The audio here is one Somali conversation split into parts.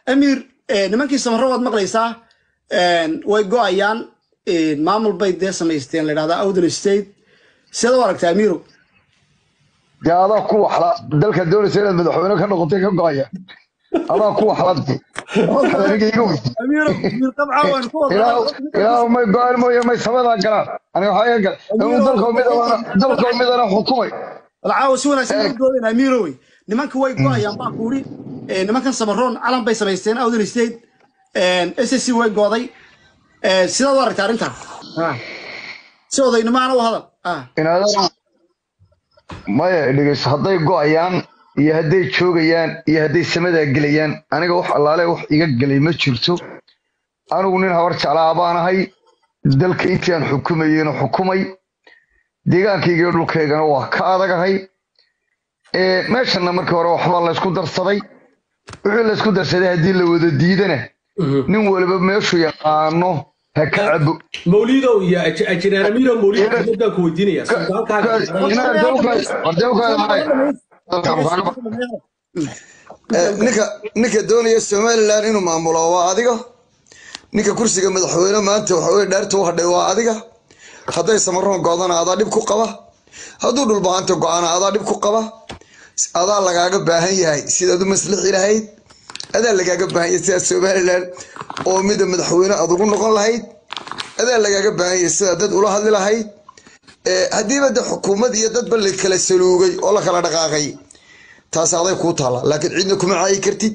amiir eh, nimankii samaro waad maqlaysaa een, way go-ayaan een, maamul bay dee samaysteen la yidhahdaa awdal state sidaad u aragtaa amiirow dee adaa ku waxla dalka doonaysa inaad madaxweyne ka noqotay ka go-aya adaa ku waxladti aniga iga wey amiirow amiir qabca waan ku ilaa ilaa may go-aan mooye may samadaa galaan aniga waxaa iga gal inuu dalka midana dalka midana xukumay alcaawa si wanaagsan u doodayna amiirowey nimanka way go-ayaan baa kuuri nimankan samaroon calan bay samaysteen awdal state s s c way gooday Eh, sidaad u aragtaa arrintan Ah. si odaynimaana u hadal Ah. inaadana maya dhegeyso hadday go-ayaan iyo hadday joogayaan iyo hadday samadaa gelayaan aniga wax allaale wax iga gelay ma jirto anigu nin habar jeclaa baanahay dalka intii aan xukumayeyna xukumay deegaankayga iyo dhulkaygana waa ka adagahay Ee, meeshana markii hore waxbaa laysku darsaday wixii laysku darsaday haddii la wada diidana nin waliba meeshuu yaqaano ha ka cabo mawliidow iyo aj- ajinaan amiiro mawliid axmed baan ku weydiinaya ninka ninka doonaya somalilan inuu maamulo waa adiga ninka kursiga madaxweyne maanta waxa weye dhaarta u hadhay waa adiga hadday samaroon go-dana adaa dhib ku qaba hadduu dhulbahanta go-ana adaa dhib ku qaba adaa lagaaga baahan yahay sidaad u maslixi lahayd adaa lagaaga baahan yahay sidaad somalilan oo mida madaxweyne aad ugu noqon lahayd adaa lagaaga baahan yahay sidaad dad ula hadli lahayd Eh, haddiiba de xukuumad iyo dadba la kala saluugay oo la kala dhaqaaqay taas aday kuu taalla laakiin cidna kuma caayi kartid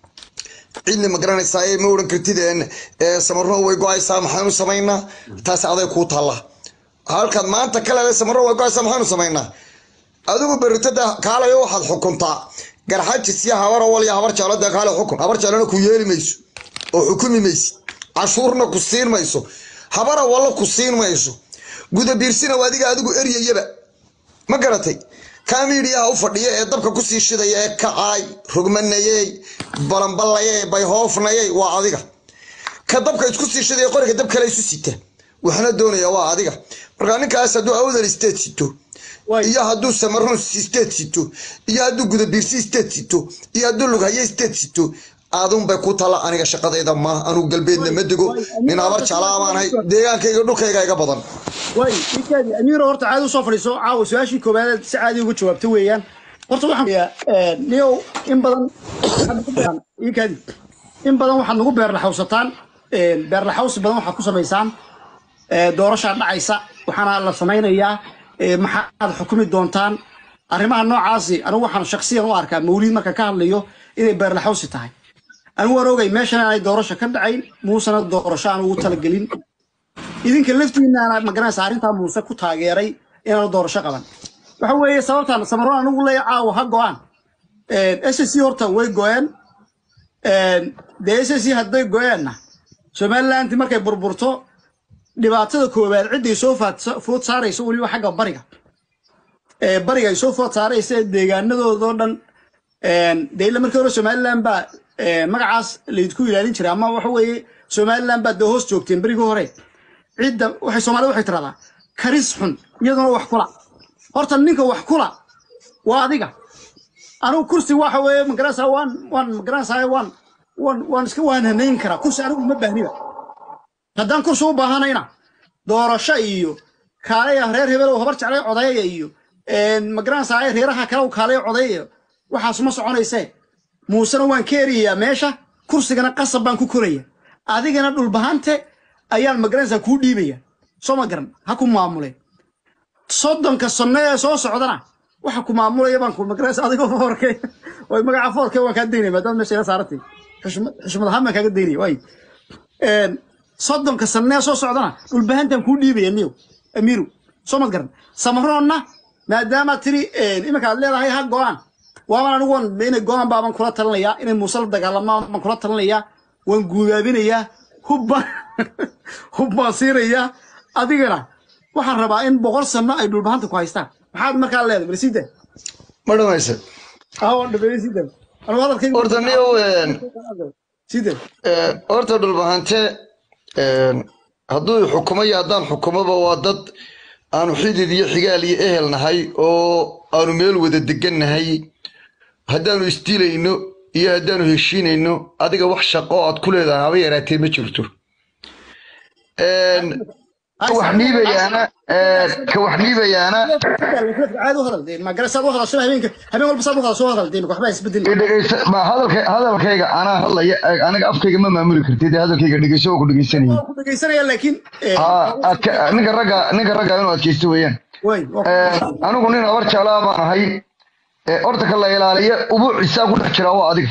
cidna ma garanaysaa ma oran kartid een, ee, samaroon way go-aysaa maxaanu samaynaa taas aday kuu taalla halkaad maanta ka leedahay samaroon way go-aysaa maxaanu samaynaa adigu beritada kaalayo waxaad xukuntaa garxajis iyo habar awal iyo habar jeclada kaale xukun habar jeclana ku yeeli mayso oo xukumi maysid cashuurna ku siin mayso habar awalla ku siin mayso guda biirsina waa adiga adigu eryayaba ma garatay kamiidiyaha u fadhiya ee dabka kusii shidaya ee kacaay rogmanayey balamballayey bayhoofnayey waa adiga ka dabka isku sii shidaya qoriga dab kale isu sita waxna doonaya waa adiga marka ninkaas hadduu awdal state sito iyo hadduu samaroon state sito iyo hadduu gudabiirsi state sito iyo hadduu lughaye state sito aadun bay ku tala aniga shaqadayda ma anugu galbeedna ma dego nin abar jeclaa baanahay deegaankayga dhulkayga iga badan way ikaadi amiiro horta caadi usoo fadhiiso caawa su-aashii koowaad si caadi uga jawaabta weeyaan horta waxaan filayaa niyow in badan waxaad nagu beeran- ikaadi in badan waxaad nagu beerlaxawsataan beerlaxawsi badan waxaad ku samaysaan ee, doorashaa dhacaysa waxaana la samaynayaa ee, maxaad xukumi doontaan arrimaha noocaasi anigu waxaan shaksiyan u arkaa mawliid marka ka hadlayo inay beerlaxawsi tahay anigu waan ogay meeshan aanay doorasho ka dhacayn muusena doorasho aan ugu talagelin idinka laftiinaana magaranaysa arrintaa muuse ku taageeray inaanu doorasho qaban waxa weeye sababtaan samaroon anigu leeya caawa ha go-aan s c horta way go-een dee s c hadday go-eenna somalilanti markay burburto dhibaatada koowaad cidday soo faad- food saarayso weliba xagga bariga ee bariga ay soo food saaraysa deegaanadoodoo dhan dee ila markii hore somaliland baa ee, magacaas laydku ilaalin jiray ama waxa weeye somaliland baa dee hoos joogteen berigii hore cidda waxay soomaalida waxay tiradaa karis xun iyaduna wax kula horta ninka wax kula waa adiga anigu kursi waxa weeye magaranaysaa waan waan magaranaysaa waan waan waan iska waan hanayn karaa kursi anigu ma baahniba haddaan kursi u baahanayna doorasho iyo kaalaya reer hebel oo habar jeclay codeeya iyo magaranaysaa reeraha kale oo kaalaya codeeya waxaas ma soconaysee muusena waan ka eriyayaa meesha kursigana qasab baan ku koraya adigana dhulbahante ayaan magaranaysaa kuu dhiibaya soo ma garan ha ku maamule soddonka sonne ee soo socdana waxa ku maamulaya baan ku magaranaysa adigoo foorke way magaca foorke waan kaa daynaya maadaama meesha ila saarantay xushmad xushmad ahaan baan kaaga daynaya waay een, soddonka sanee soo socdana dhulbahantan kuu dhiibaya niyow amiiru soo mad garan samaroonna maadaama tiri een, iminka aad leedahay ha go-aan waaban anigu waan inay go-aan baaban kula talinayaa inay muuse la dagaalamaan baan kula talinayaa waan guubaabinayaa hubbaan hub baan siinayaa adigana waxaan rabaa in boqol sano ay dhulbahanta ku haystaan maxaad markaa leedahay balsida ma dhamaysa aa waan dhameeyey sida anigu hadalkayga horta niyow een, sida een, horta dhulbahante een, hadduu xukumayo haddaan xukumoba waa dad aanu xidid iyo xigaal iyo ehel nahay oo aanu meel wada degan nahay haddaanu isdilayno iyo haddaanu heshiinayno adiga wax shaqo oo aad ku leedahay haba yaraatee ma jirto Een, ka wax dhiibayaana ee, ka wax dhiibayaana caadi u hadal dee magara saad u hadasho habeenka habeen walba saad u hadasho hadal dee waxba isbedeli i dhegeysa ma hadalka hadalkayga anaa hadlaya ee, aniga afkayga ma maamuli kartid ee hadalkayga dhegeyso oo ku dhegeysanayay ku dhageysanaya laakiin eh, Aa, adka- ninka ragga ninka ragga inuu adkeysto weeyaan way Ee, anigu nin abar jaalaa baan ahay ee, horta ka la ilaaliya ubuucisaa ku dhex jira waa adiga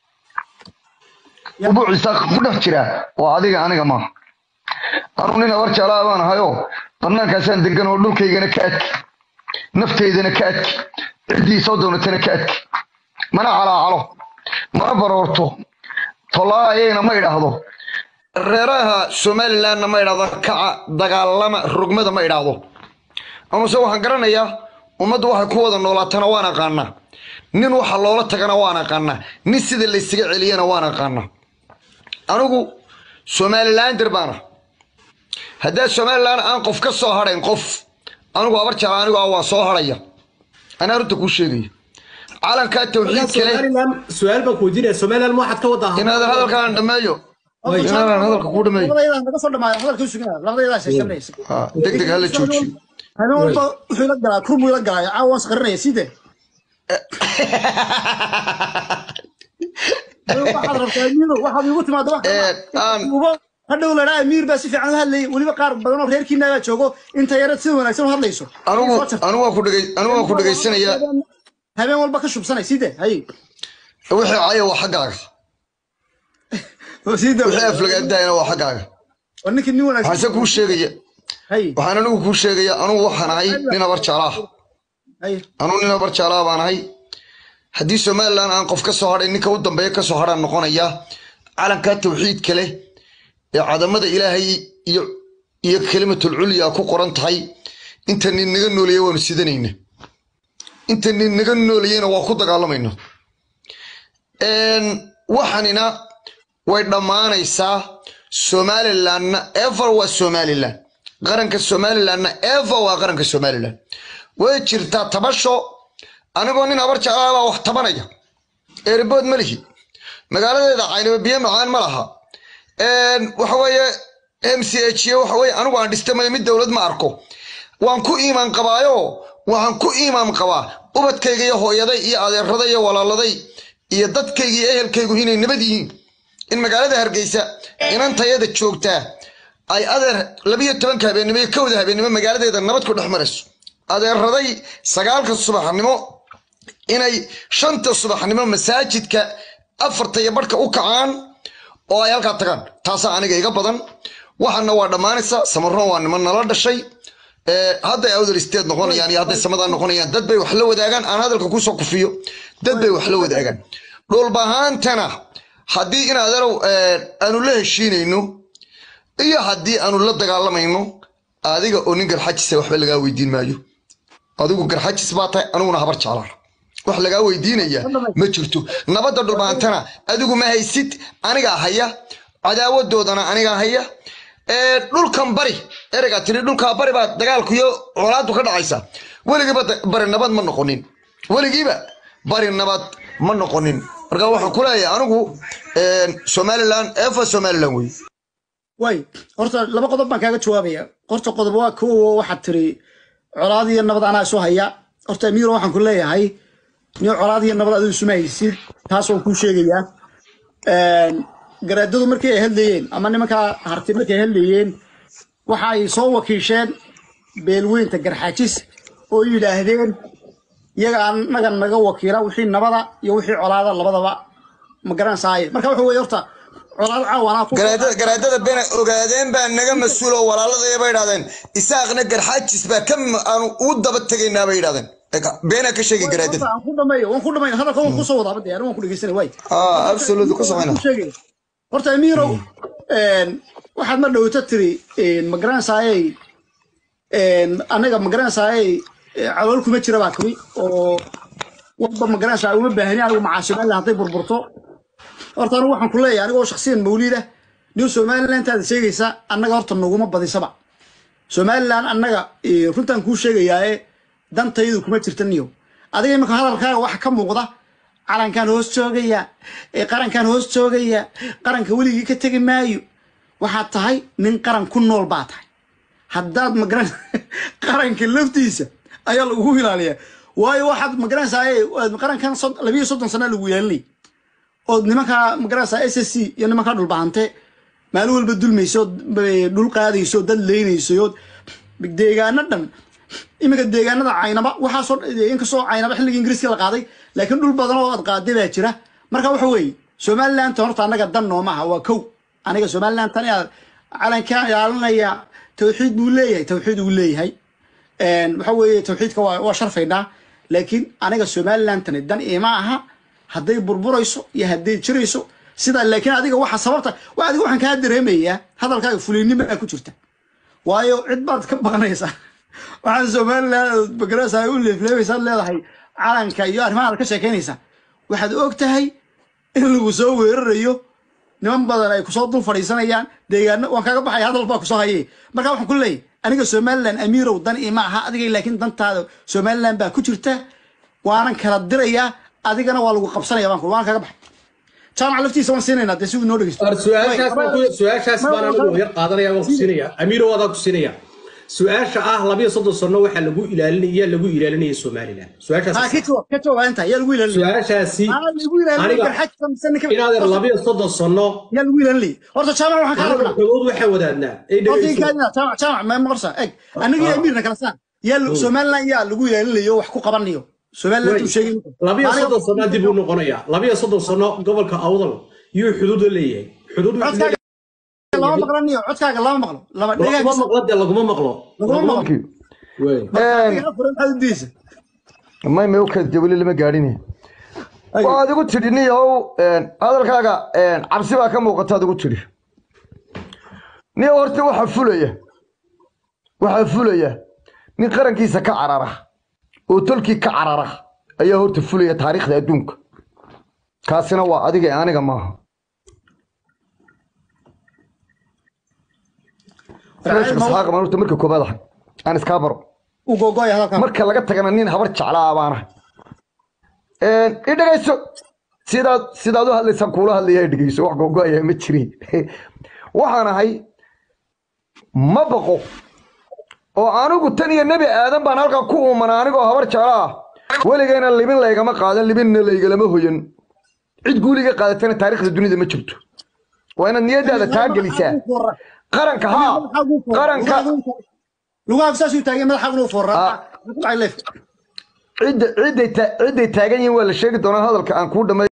ubuucisaa ku dhex jira waa adiga aniga maaha anigu nin abar jaalaa baan ahayoo banaankaasaan degan oo dhulkaygana ka adki nafteydana ka adki ciddii soo doonatana ka adki mana calaacalo mana baroorto tolaayayna ma idhaahdo reeraha somalilandna ma idhahdo kaca dagaalama rogmada ma idhaahdo amase waxaan garanayaa ummaddu waxay ku wada noolaatana waan aqaanaa nin waxa loola tagana waan aqaanaa nin sida laysaga celiyana waan aqaanaa anigu somalilander baana haddaa somaliland aan qof ka soo hadhayn qof anigu abar jala anigu ah waan soo hadhaya anaa runta kuu sheegaya calankaa tawxiid kale somaliland su-aal baan ku weydiinaya somaliland ma waxaad ka wadaa inaadan hadalkaan dhammeeyo inaadan hadalka kuu dhameeyo labadayada naga soo dhamaada hadalka sugina labadayada sheeganaysa Ah, deg deg hala joojiyo habeen walba wuxuu ila galaa kurmuu ila galaa caawa waan sqarinaya side waxaad rabtaa amiiro waxaad igu timaada wax Eh, aan- ubo hadhow ladhaa amiir baa si fiican u hadlayay weliba qaar badan oo reerkiina baa joogo inta yarad sida wanaagsan u hadlayso anigu anigu waan ku dhegey anigu waan ku dhegeysanayaa habeen walba ka shubsanay side hay wixii caya waa xaggaaga side wixii aflagaadahayna waa xaggaaga waa ninkii nin waxaan se wanaagsan kuu sheegaya hay waxaan anigu kuu sheegaya anigu waxaan ahay nin abar jaalaa hay anigu nin abar jaalaa baan ahay haddii somaliland aan qof ka soo hadhay ninka u dambeeya ka soo hadhaan noqonaya calankaa tawxiidka leh ee cadamada ilaahay iyo iyo kelimatul culya ku qoran tahay inta nin naga nooleeya waanu sidanayna inta nin naga nooleeyena waa ku dagaalamayna Een, waxanina way dhammaanaysaa somalilandna ever waa somaliland qaranka somalilandna ever waa qaranka somaliland way jirtaa tabasho anigoo nin abar jeclaa baa wax tabanaya eeribood ma lihi magaaladeeda caynaba biyo macaan ma laha Een, waxa weeye m c h waxa weeye anigu aan dhistamayo mid dowlad ma arko waan ku iimaan qabaayo waxaan ku iimaan qabaa ubadkayga iyo hooyaday iyo adeeraday iyo walaaladay iyo dadkayga iyo ehelkaygu inay nabad yihiin in magaalada hargeysa inantayada joogtaa ay adeer labiyo tobanka habeennimo iyo kowda habeennimo magaaladeeda nabad ku dhex marayso adeeraday sagaalka subaxnimo inay shanta subaxnimo masaajidka afarta iyo barhka u kacaan oo ay halkaa tagaan taasaa aniga iga badan waxaana waa dhammaanaysa samaroon waa niman nala dhashay Ee, hadday awdal isteed noqonayaan iyo hadday samadaa noqonayaan dad bay wax la wadaagaan aan hadalka kusoo kufiyo dad bay wax la wadaagaan dhulbahaantana haddii in adeerow ee, aanu la heshiinayno iyo haddii aanu la dagaalamayno adiga oo nin garxajisa waxba lagaa weydiin maayo adigu garxajis baa tahay aniguna habar jeclaan wax lagaa weydiinaya ma jirto nabadda dhulbaantana adigu ma haysid anigaa haya cadaawadoodana anigaa haya ee dhulkan bari ereygaa tiri dhulkaa bari baa dagaalku iyo colaadu ka dhacaysa weligiiba da- bari nabad ma noqonin weligiiba bari nabad ma noqonin marka waxaan ku leeyahay anigu een, somaliland efa somaliland wey way horta laba qodob baan kaaga jawaabaya horta qodob waa kow waxaad tiri colaad iyo nabad anaa isu haya horta amiiro waxaan ku leeyahay nin colaad iyo nabad adigu isuma haysid taas waan kuu sheegayaa Een, garaadadu markay ay hadlayeen ama nimankaa harti markay hadlayeen waxa ay soo wakiisheen beelweynta garxaajis oo yidhaahdeen iyaga annaga naga wakiila wixii nabada iyo wixii colaada labadaba ma garanaysaay marka waxa weeye horta colaad caawanaa ku garaadada garaadada bena ogaadeen baa naga mas-uul oo walaaladaya bay idhahdeen isaaqna garxaajis baa ka m- aanu u daba tegaynaa bay idhahdeen Eka, beenaa ka sheegay garaadada waan ku dhameeyo waan ku dhameeyo hadalka waan ku soo wadaa badde waan ku dhegeysanay way ah absolute ku samayna sheegay horta amiirow een waxaad ma dhowta tiri een ma garanaysaayey een anaga ma garanaysaayey calool kuma jira baa tiri oo walba ma garanaysaa uma baahni anigu macaasimaalla hadday burburto horta anigu waxaan ku leeyahay anigoo shakhsiyan mawliida new somaliland aad sheegaysa annaga horta naguma badisaba somaliland annaga eh, runtaan kuu sheegayaae dantaydu kuma jirta niyo adiga imika hadalkaaga waxa ka muuqda calankan hoos joogaya ee qarankan hoos joogaya qaranka weligii ka tegi maayo waxaad tahay nin qaran ku nool baa tahay haddaad magaran qaranka laftiisa ayaa lagu ilaaliyaa waayo waxaad magaranaysaa qarankan sod- labiyo soddon sana lagu yeelinay ood nimankaa magaranaysaa s s c iyo nimankaa dhulbahante maalin walba dulmayso dhul qaadayso dad leynayso deegaano dhan iminka deegaanada caynaba waxaasoo inkastoo caynaba xilligii ingiriiska la qaaday laakiin dhul badan oo aad qaaday baa jira marka waxa weeye somaliland horta annaga dan noomaha waa kow aniga somaliland tan aad calankaa ilaalinaya tawxiid buu leeyahay tawxiid uu leeyahay waxa weeye tawxiidka waa waa sharfaynaa laakiin aniga somaliland tani dan ima aha hadday burburayso iyo hadday jirayso sidaa laakiin adiga waxa sababta wa adiga waxaan kaa dareemayaa hadalkaaga fuliynimo baa ku jirta waayo cid baad ka baqanaysaa waxaan somaliland magarasa u leefleebaysaad leedahay calanka iyo arrimahaad ka sheekaynaysaa waxaad og tahay in lagu soo weerarayo niman badan ay kusoo dul fadhiisanayaan deegaano waan kaga baxaya hadal baa kusoo haye marka waxaan ku leeyahay aniga somaliland amiirow dan ima aha adiga laakiin dantaada somaliland baa ku jirta waanan kala dirayaa adigana waa lagu qabsanaya baan ku waan kaga baxay jaamac laftiisa waan siinaynaa dee si uu noo dhegeysto Ar su-aashaas baan ku- su-aashaas baan anigu yar qaadanaya waan ku siinaya amiiro waadaan ku siinaya su-aasha ah labiyo soddon sano waxaa lagu ilaalinaya lagu ilaalinaya somaliland ha su-aashaas ka jawaab ka jawaab inta yaa lagu ilaalinaya su-aashaasi aa lagu ilaalinaya aniga garxajka mise ninka inaadeer labiyo soddon sano yaa lagu ilaalinaya horta jaamac waxaan kaa aniga rabnaa xogood waxaan wadaadnaa ay horta dhegeyso inkaadina jaamac jaamac ma maqorsa eg aniga iyo amiirna kala saar yaa somaliland yaa lagu ilaalinayo wax ku qabanayo somaliland uu sheegay labiyo soddon sano dib uu noqonaya labiyo soddon sano gobolka awdal yuu xuduud leeyahay xuduud wuxuu codkaaga lama maqlaniyo codkaaga lama maqlo lama leeyahay. laguma dhegaagiisa maqlo dee laguma maqlo laguma maqlo Wey. xadidiisa may may u kadib weli lama gaadhin waad igu tidhi niyow hadalkaaga cabsi baa ka muuqata ad igu tidhi niyow horta waxaa fulaya waxaa fulaya nin qarankiisa ka carara oo tolkii ka carara ayaa horta fulaya taariikhda adduunka kaasina waa adiga ee aniga maaha Meesha isxaaqa baan horta marka koobaad ahay aan iskaa baro u gogoya hadalkan marka laga tagana nin habar jeclaa baana i dhegayso sidaad sidaad u hadlaysaan kuula hadlaya dhegayso wax gogoaya ma jirin waxaan ahay ma baqo oo anigu tan iyo nebi aadan baan halkaa ku uumana anigoo habar jecla ah weligayna libin laygama qaadan libinna laygalama hoyan cid guuliga qaadatana taariikhda dunida ma jirto waa inaad niyadaada taa gelisaa qaranka haa qaranka lugaha saasuu taagay madaxa inuu foorraa cidda cidday ta- cidday taagan yihiin waa la sheegi doonaa hadalka aan kuu dhamay